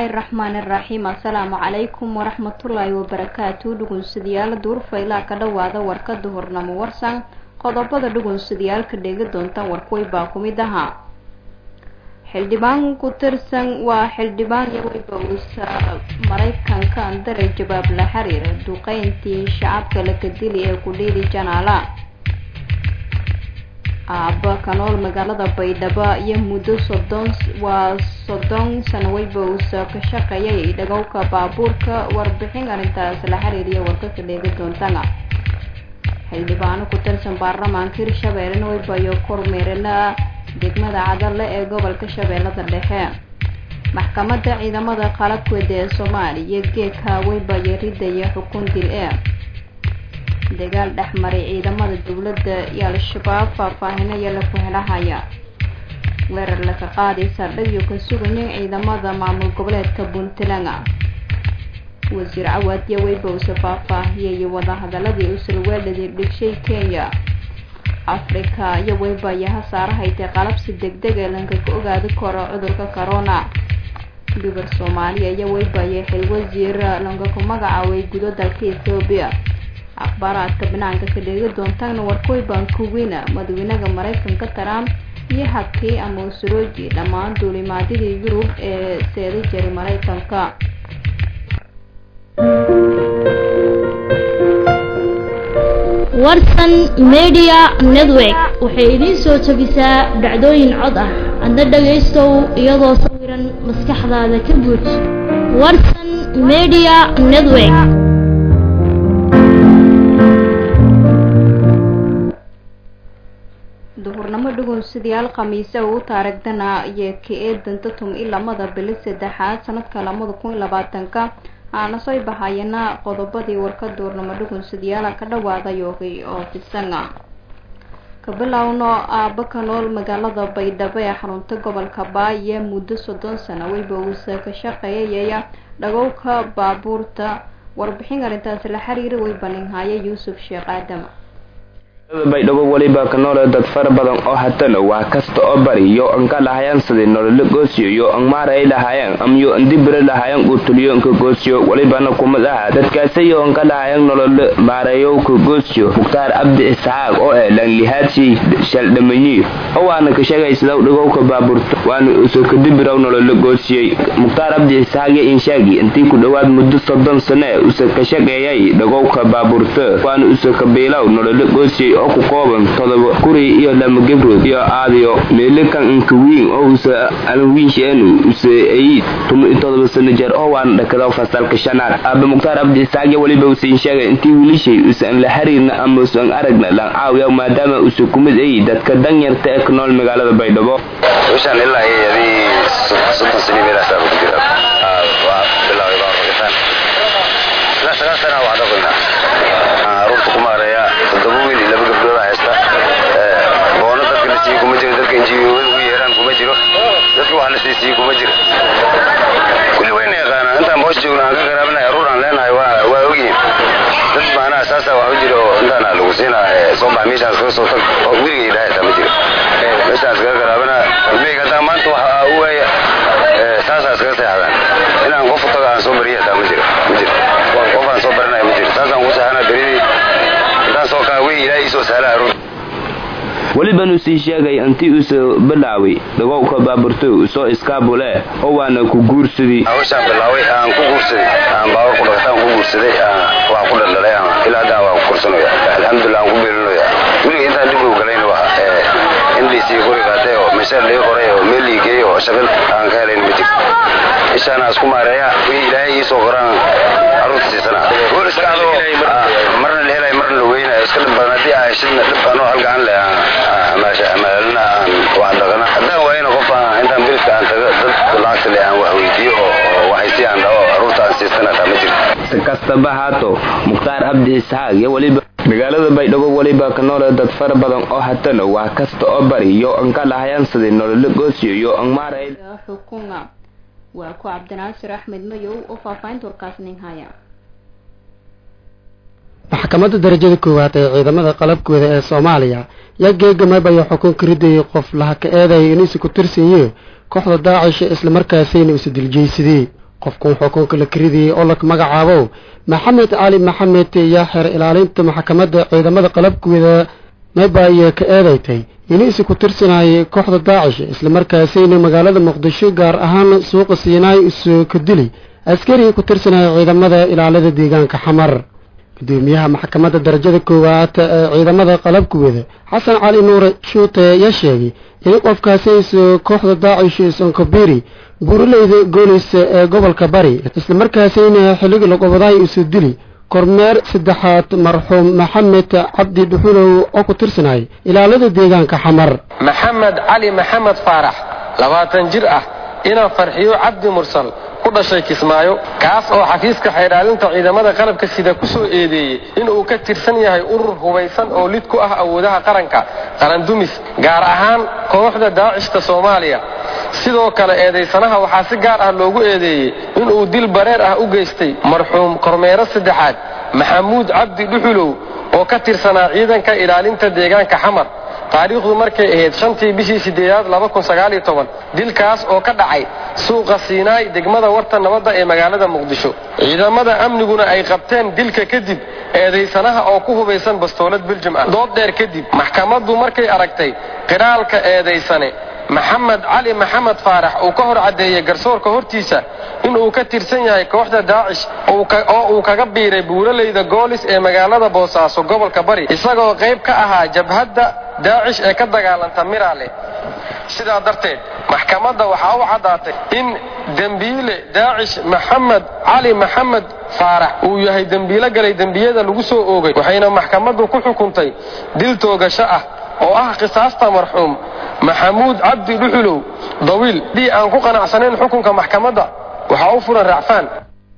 bismillaahi raxmaani raxiim assalaamu calaykum waraxmatullaahi wabarakaatu dhugunsadayaal duurfaylaa ka dhowaada warkada hornamo warsan qodobada dhugunsadayaalka dheegi doontaan warkuway baa ku mid ahaa xildhibaan ku tirsan waa xildhibaan yaweyba maraykanka andare jawaab la xiriira duqeyntii shacabka lakadili ee kudhiili janaala aaba kanool magaalada baydhabo iyo muddo soddon waa soddon sano weyba uusa ka shaqeeyay dhagowka baabuurka warbixin arrintaas la xiriiriya warkaka dheegi doontana xildhibaano ku tirsan baarlamaanka hirshabeellena weybayo kormeerina degmada cadale ee gobolka shabeellada dhexe maxkamadda ciidamada qalabkooda ee soomaaliya geedka weybayo ridaya xukun dil e dagaal dhexmaray ciidamada dowladda iyo al-shabaab faahfaahinaya laku helahaya weerar laka qaaday saldhigyo ka sugayay ciidamada maamul goboleedka puntland wasiir cawaadiya weybowse faahfaahiyay wadahadaladii usulweeladii dhigshay kenya africa iyo weybayo hasaarahaytay qalabsi degdeg ee lanka ka ogaadi karo cudurka corona gabar soomaaliya iyo weybayo xil wasiir lanka ku magacaabay gudo dalka ethoobiya akhbaaraadka banaanka ka dheegi doontaana warkoy baan kuweyna madaxweynaha maraykanka trump iyo hakii ama usurooji dhammaan duulimaadyadii yurub ee seeda jiray maraykanka warsan media network waxay idiin soo jabisaa dhacdooyin cod ah adna dhagaystow iyadoo sawiran maskaxdaada ka buuj warsan media network duhurnamo dhugunsidayaal khamiise uu taarigdana iyo ka eedanta tum i lamada bili saddexaad sanadka lamada kun iyo labaatanka aana soo bahayana qodobadii warka duurnamo dhugunsadayaala ka dhawaaday oo fisanga ka bilowno aaba ka nool magaalada baydhabo ee xarunta gobolka baaye muddo soddon sano weyba uusa ka shaqeeyaya dhagowka baabuurta warbixin arrintaasi la xiriira way baninhaya yuusuf sheekh aadam baydhabo weliba ka noole dad fara badan oo hatana waa kasta oo bari yo anka lahayaan sidii nololo goosiyo yo an maaray lahayaan am yo andibire lahayaan uutuliyo nka goosiyo welibana kumad aha dadkaasi yo anka lahayaan nololo maarayow ka goosiyo mukhtaar abdi isxaaq oo eh lanlihaadsi shaldhamayi oo waana ka sheegaysidaw dhigowka baaburta waana uso kadibiraw nololo goosiyey mukhtaar abdi isxaaq yo inshaagi intii ku dhowaad muddo soddon sane usa ka shaqeeyay dhigowka baaburta waana uso kabiilaw nololo goosiyey oo ku kooban todoba kuri iyo lama gebrood iyo aadiyo meelikan inkawiin oo usa alwiinsheenu use ay tuma todoba sano jeer oo waana dhakada fasalka shanaad aaba mukhtaar abdi isaaqya weliba usain sheegay intii wiilishay usan la xiriirna ama usan aragna lan caawiya maadaama usa kumid ay dadka danyarta ee ka nool magaalada baydhabo bishan ilaa iyo adii soddon sani meelaasaa ku jira waa bilaaway baa ragitaan ilaa sagaal sana waa dhaqaynaa caruurta ku maareeya toddoba wiil iyo laba gabdhooda haysta boono dadka la siiye kuma jiro dadka injiyoada ugu yeeraan kuma jiro dadka wax la siisiye kuma jiro kulli wayna yaqaanaa intaan boos joogno aan ka garaabinahay aruur aan leenahay waa ogyihin dad maanaha saasa wax u jiro intaana lagu siinaa soo bax meeshaan iskaga soo tag oo weligay ilaahay taa ma jiro meeshaan iskaga garaabinaa ilmeyga haddaan maanta waxa u waaya saasaa iskaga seexdaan inaan qofu tago aan soo bariya taa ma jiro ma jiro qof aan soo barinaya ma jiro saasaan ku seexanaa beridii intaan soo kaa wey ilaahay isoo sahla aruur welibanu sii sheegay intii uusa bilaaway dhagowka baaburto usoo iskaabule oo waana ku guursadii hawshaan bilaaway aan ku guursaday aan baawar ku dhaqataan ku guursaday waan ku dhaldhalay ilaa haddaan waan ku korsanaya alxamdulilah aan ku beelinaya weliga intaan dib ugu galayna waa indhiisii guri qaatay oo meesha lii qoray oo meel lii geeyey oo shaqil aan ka helayn ma jirto ishaan isku maareeya wixii ilaahay ii soo qoraan caruurta siisana gool iska adoo marna la helay marna la weynayo iska dhib badan haddii aa heshidna dhib anoo halgacan leh amaalina aan wax dhaqana haddaan waayana qof intaan bilidka aan tago dad lacagta leh aan wax weydiiyo oo waxaysi aan dhaho caruurta aan siistana taa ma jirto si kastaba haato mukhtaar abdi isxaaq iyo weliba magaalada baydhabo weliba ka noole dad fara badan oo hatana waa kasta oo bari yo anka lahayaan sidii nololo goosiyo yo an maaray xukunga waa ku cabdinaasir axmed mayow oo faahfaahinta warkaas nin haya maxkamadda darajada koowaad ee ciidamada qalabkooda ee soomaaliya yaa geegamab ayaa xukun ka ridayay qof laha ka eedaya inuusi ku tirsanyihe kooxda daacisha islamarkaasayna usa diljaysadee qofkun xukunka la karidiyey oo la magacaabo maxamed cali maxamed yaa xeer ilaalinta maxkamadda ciidamada qalabkooda mebaya ka eedaytay inisi ku tirsanayay kooxda daacish islamarkaasayna magaalada muqdisho gaar ahaan suuqa siinaay isu ka dili askarigii ku tirsanaya ciidamada ilaalada deegaanka xamar gudoomiyaha maxkamadda darajada koowaad ee ciidamada qalabkooda xasan cali nuure shuute ayaa sheegay in qofkaasi isu kooxda daacish sonkobiri buuraleyda goolis ee gobolka bari islamarkaasayna xilligii laqobaday isu dili kormeer saddexaad marxuum maxamed cabdi dhuxulow oo ku tirsanay ilaalada deegaanka xamar maxamed cali maxamed faarax labaatan jir ah inaan farxiyo cabdi mursal ku dhashay kismaayo kaas oo xafiiska xeydhaalinta ciidamada qalabka sida ku soo eedeeyey inuu ka tirsan yahay urur hubaysan oo lid ku ah awoodaha qaranka qarandumis gaar ahaan kooxda daacishta soomaaliya sidoo kale eedaysanaha waxaa si gaar ah loogu eedeeyey inuu dil bareer ah u geystay marxuum kormeero saddexaad maxamuud cabdi dhuxulow oo ka tirsanaa ciidanka ilaalinta deegaanka xamar taariikhdu markay ahayd shantii bishii sideedaad dilkaas oo ka dhacay suuqa siinaay degmada warta nabadda ee magaalada muqdisho ciidamada amniguna ay qabteen dilka kadib eedaysanaha oo ku hubaysan bastoolad beljum ah dood dheer kadib maxkamaddu markay aragtay qiraalka eedaysane maxamed cali maxamed faarax uu ka hor caddeeyey garsoorka hortiisa inuu ka tirsan yahay kooxda daacish oo uu kaga biiray buuraleyda goolis ee magaalada boosaaso gobolka bari isagoo qayb ka ahaa jabhadda daacish ee ka dagaalanta miraale sidaa darteed maxkamadda waxaa u caddaatay in dembiile daacish maxamed cali maxamed faarax uu yahay dembiilo galay dembiyada lagu soo oogay waxayna maxkamaddu ku xukuntay dil toogasho ah oo ah qisaasta marxuum maxamuud cabdi dhuxulow dawiil haddii aan ku qanacsanayn xukunka maxkamadda waxaa u furan racfaan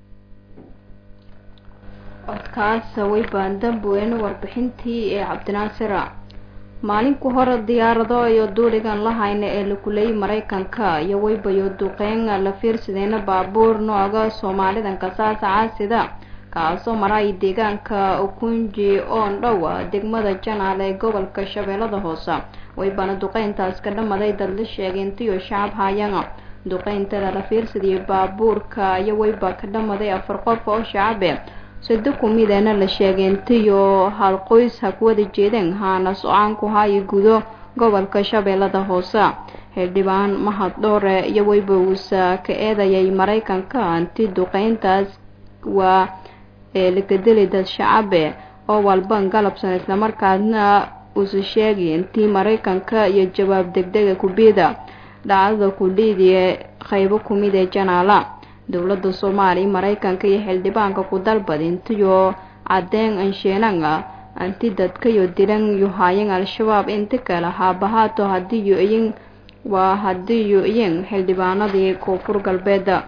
codkaas way baandambuweyn warbixintii ee cabdinaasira maalinku hore diyaarado iyo duuligan lahayna ee lakuleeyay maraykanka iyo waybayo duqeyn la fiirsadeyna baabuur nooga soomaalidan kasaasa caasida kaasoo maray deegaanka ukunji oon dhowa degmada janaal ee gobolka shabeellada hoose waybana duqeyntaas ka dhamaday dad la sheegay intiyo shacab haayana duqeyntada la fiirsadiyay baabuurka iyo wayba ka dhamaday afar qof oo shacabe sado kumidana la sheegay intiyo hal qoys ha ku wada jeedeen haana so-aan ku haayi gudo gobolka shabeellada hoose xildhibaan mahad dhoore iyo wayba uusa ka eedayay maraykanka inti duqeyntaas waa ee lakadeli dad shacabe oo walban galabsan islamarkaasna uusa sheegay intii maraykanka iyo jawaab degdega kubida dhacdada kudhiidiye qaybo kumid ee janaala dowladda soomaaliya maraykanka iyo xildhibaanka ku dalbad intiyo cadeen ansheenanga anti dadkayo dilan yuhayan al-shabaab inti kale haabahaato hadiiyo iyin waa hadiiyo iyin xildhibaanadii koonfur galbeeda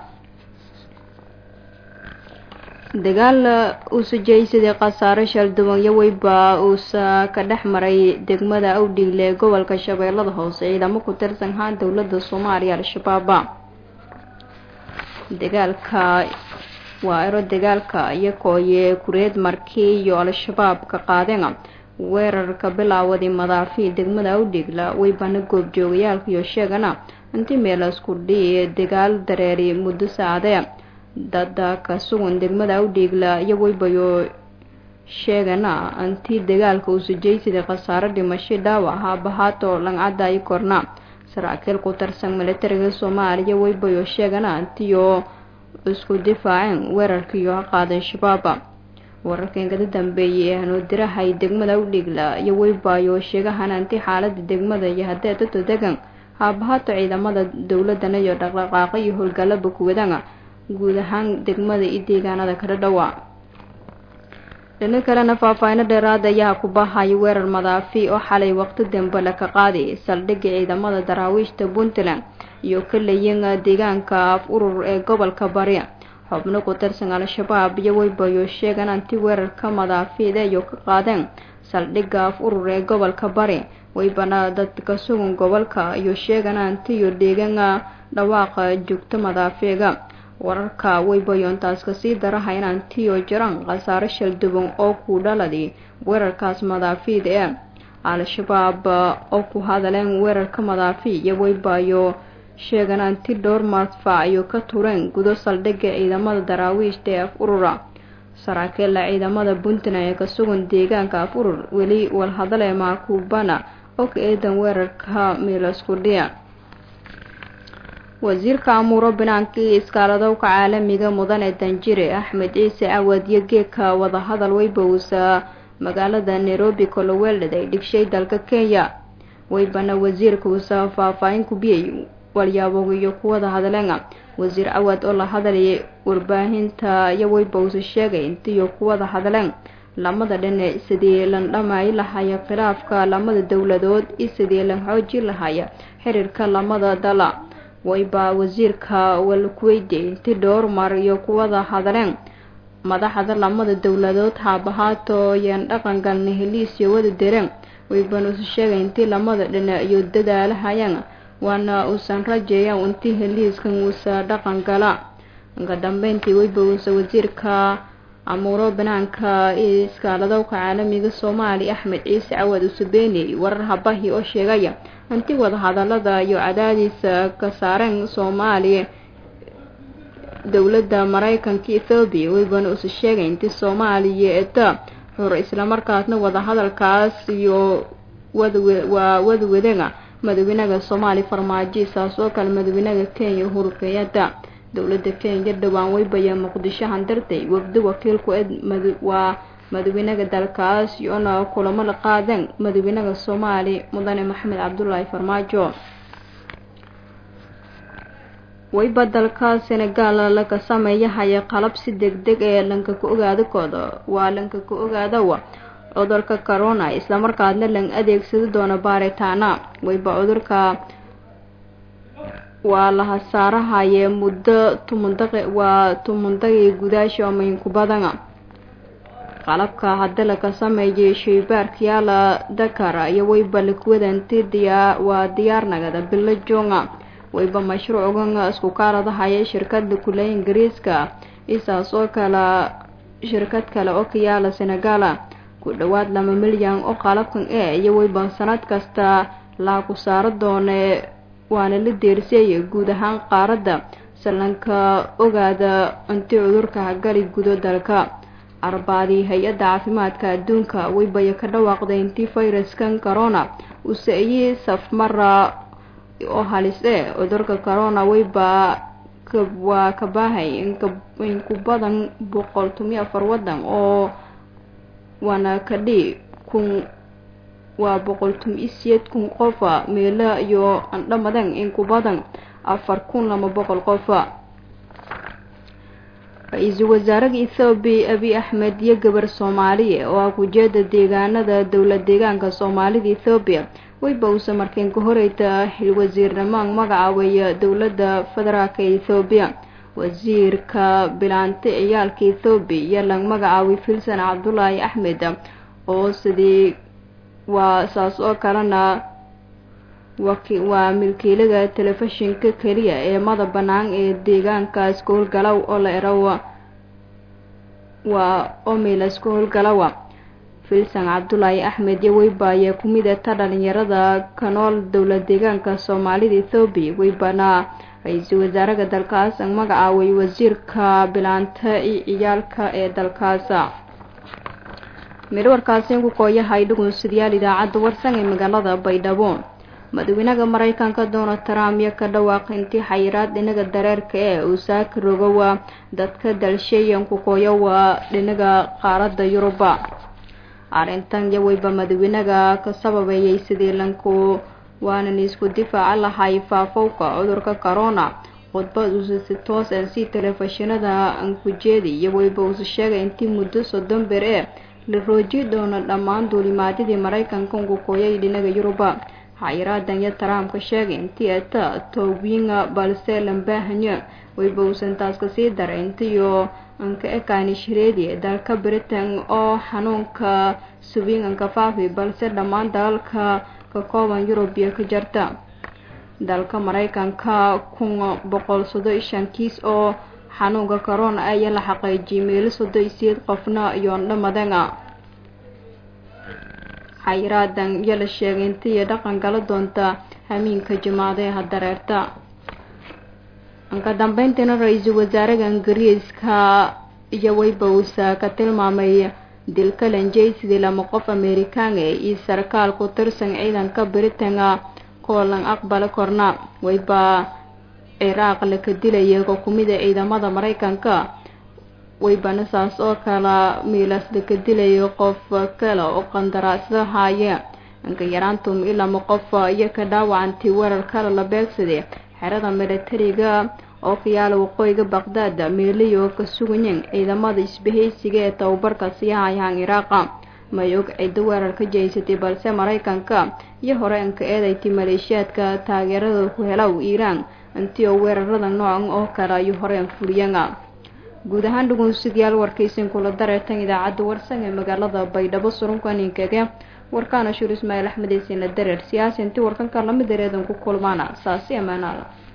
dagaal uusa jeysadii khasaare shalduwan iyo weyba uusa ka dhex maray degmada awdhigle ee gobolka shabeellada hoose ciidamo ku tirsan haan dowladda soomaaliya al-shabaaba dagaalka waa ero dagaalka iyakooye kureed markii iyo al-shabaab ka qaadeen weerarka bilaawadii madaafi degmada awdhigla weybana goobjoogayaalka iyo sheegana intii meelasku dhii dagaal dareeri muddo saacadee dada ka sugan degmada awdhiigla iyo weybayo sheegana intii dagaalka uusajeysidii khasaare dhimasho dhaawac haabahaato langcadayi korna saraakiil ku tarsan militariga soomaaliya weybayo sheegana intiyo isku difaaceen weerarkiiyo ha qaadan shabaaba wararkan kada dambeeyay ee hanuudirahay degmada awdhiigla iyo weybayo sheegahana intii xaalada degmada iyo haddee dadto degan haabahaato ciidamada dowladana iyo dhaqdhaqaaqa iyo howlgalaba kuwadana guud ahaan degmada iyo deegaanada kala dhawa dhino kalena faahfaahino dheeraad ayaa ku bahaya weerar madaafi oo xalay waqti dambe laka qaaday saldhigga ciidamada daraawiishta puntland iyo kalayin deegaanka af urur ee gobolka bari xubno ku tirsan al-shabaab iyo weybayo sheegan anti weerarka madaafiida iyo ka qaadeen saldhigga af urur ee gobolka bari weybana dadka sugan gobolka iyo sheegan antiyo deegan dhawaaqa joogto madaafiiga wararka weybayoontaas kasii daraha inaan tiyo jiraan khasaare shalduban oo ku dhaladi weerarkaas madaafiid ee al-shabaab oo ku hadaleen weerarka madaafi iyo weybayo sheegan anti dhowr madfac iyo ka tureen gudo saldhigga ciidamada daraawiishta ee af urura saraakiilla ciidamada puntland ee ka sugan deegaanka af urur weli walhadale maakubana og eedan weerarka miilaskudhiya wasiirka amuuro banaanka iyo iskaaladowka caalamiga mudane danjire axmed ciise cawad iyo geedka wadahadal weybowsa magaalada nairobi koloweeldhad ay dhigshay dalka kenya weybana wasiirka uusa faahfaahin kubiyey walyaabog iyo kuwada hadleena wasiir cawad oo la hadlayay warbaahinta iyo weybowsa sheegay intiyo kuwada hadleen lamada dhinac sidii lan dhamay lahaya khilaafka lamada dowladood iyo sidii lan xooji lahaya xiriirka lamada dala wayba wasiirka walkuweydiye inti dhowr mar iyo kuwada hadleen madaxda lamada dowladood haabahaato yaan dhaqan galna heliis iyo wada dereen waybanuusa sheegay intii lamada dhinac iyo dadaalahayaan waana uusan rajeeyan intii heliiskan uusa dhaqan gala ka dambeyntii weybawusa wasiirka amuuro banaanka iyo iskaaladowka caalamiga soomaaliya axmed ciise cawad usubeyney warar habahi oo sheegaya intii wadahadalada iyo cadaadiisa ka saareen soomaaliya dowladda maraykanka ethoobiya weybana usa sheegay intii soomaaliya eta xur islamarkaasna wadahadalkaas iyo waa wadawadega madaxweynaha soomaaliya farmaajo saas oo kale madaxweynaha kenya uhuru kenyatta dowladda kenya dhowaan weybaya muqdisho handartay wafdi wakiilku waa madaxweynaha dalkaas iyoona kulamo la qaadeen madaxweynaha soomaaliya mudane maxamed cabdulaahi farmaajo wayba dalka senegaal laga sameeyahaya qalab si deg deg ee lanka ka ogaada kooda waa lanka ka ogaadawa cudurka corona islamarkaadna lan adeegsadi doono baaritaana wayba cudurka waa la hasaarahaye muddo tumundaqi waa tumundaqii gudaasha omaynku badana qalabka hadda laga sameeyay shaybaarkayaala dakar iyo wayba lakuwadanti diyaa waa diyaarnagada bilo jonga wayba mashruucan isku kaaladahaya shirkada kule ingiriiska isaas oo kale shirkad kale oo kayaala senegala ku dhowaad laba milyan oo qalabkan e iyo wayba sanad kasta laaku saaro doone waana la deersiyay guud ahaan qaaradda sallanka ogaada inti cudurka hagali gudo dalka arbaadii hay-adda caafimaadka adduunka waybaya ka dhawaaqday intii fayraskan corona use-iyi safmara oo halis e cudurka corona wayba waa ka baahay inku badan boqol tomiyo afar wadan oo waana kadhi kun waa boqol tum isiyeed kun qofa meelo iyo andhamadan inku badan afar kun lama boqol qofa ra-iisul wasaaraha ethoobiya abiy axmed iyo gabar soomaaliya oo ah kujeeda deegaanada dowlad deegaanka soomaalida ethoobiya wayba uusa markeen ka horeyta xilwasiirnimaan magacaabaya dowladda federaalka ethoobiya wasiirka bilaante ciyaalka ethoobiya iyo lag magacaabay filsan cabdulaahi axmed oo sidii waa saas oo kalena waa milkiilaga telefishinka keliya ee mada banaan ee deegaankaas ka howlgalow oo la erawa waa omilas ka howlgalowa filsan cabdulaahi axmed iyo weyba ayaa ku mid eta dhalinyarada ka nool dowlad deegaanka soomaalida ethoobiya weybana ra-iisul wasaaraha dalkaas ang magacaaway wasiirka bilaanta iyo ciyaalka ee dalkaasa midwarkaasi ku kooyahay dhugunsidayaal idaacadda warsan ee magaalada baydhabo madaxweynaha mareykanka donald trump iyo ka dhawaaq intii xayiraad dhinaga dareerka ee uu saaki rogowa dadka dalsheeyan ku kooyowa dhinaga qaaradda yuruba arrintan iyo weyba madaxweynaha ka sababeeyay sidii lanku waanan isku difaaca lahay faafowka cudurka corona khudbad uusa si toos ah si telefishinada aan ku jeedi iyo weyba uusa sheegay intii muddo soddon ber ee la rooji doono dhammaan duulimaadyadii maraykanka ugu kooyay dhinaga yuruba xayiraadan iyo trump ka sheegay intii eta towbinga balse lambaahanyo weyba uusan taas kasii daray intiyo anka ekaani shireedi dalka britain oo xanuunka subinganka faafi balse dhammaan dalalka ka kooban yurubiya ka jarta dalka maraykanka kun boqol sodo iyo shan kiis oo xanuunka corona ayaa la xaqiijiyay meelo sodo iyo siyeed qofna iyo dhamadana xayiraadan iyo la sheegay intiiyo dhaqan gala doonta hamiinka jimaadaha dareerta ka dambeyntiina ra-iisul wasaaraha ingiriiska iyo weybowsa ka tilmaamay dilka lanjaysidii lama qof amerikaanga iyo sarkaal ku tirsan ciidanka britain koolan aqbali korna wayba ciraaq laka dilaya xukumida ciidamada maraykanka waybana saas oo kala miilas laka dilayo qof kale oo qandaraasla haya inka yaraantum ilama qof iyo ka dhaawacantii weerar kale la beegsaday xerada milatariga oo ka yaala waqooyiga baqdaad meelay oo ka sugayen ciidamada isbahaysiga ee tababarka sii hayaan iraaqa may og ciddo weerar ka jeysatay balse maraykanka iyo hore inka eedayti maleeshiyaadka taageerada ku helaw iiraan intii oo weerarada noocan oo kale ayuu horeen fuliyana guud ahaan dhugunsidayaal warkaysan kula dareertan idaacadda warsan ee magaalada baydhabo surunkaninkaga warkaana shur ismaaciil axmed eysina dareer siyaasi intii warkanka lamid dareedan ku kulmaana saasi ammaanaada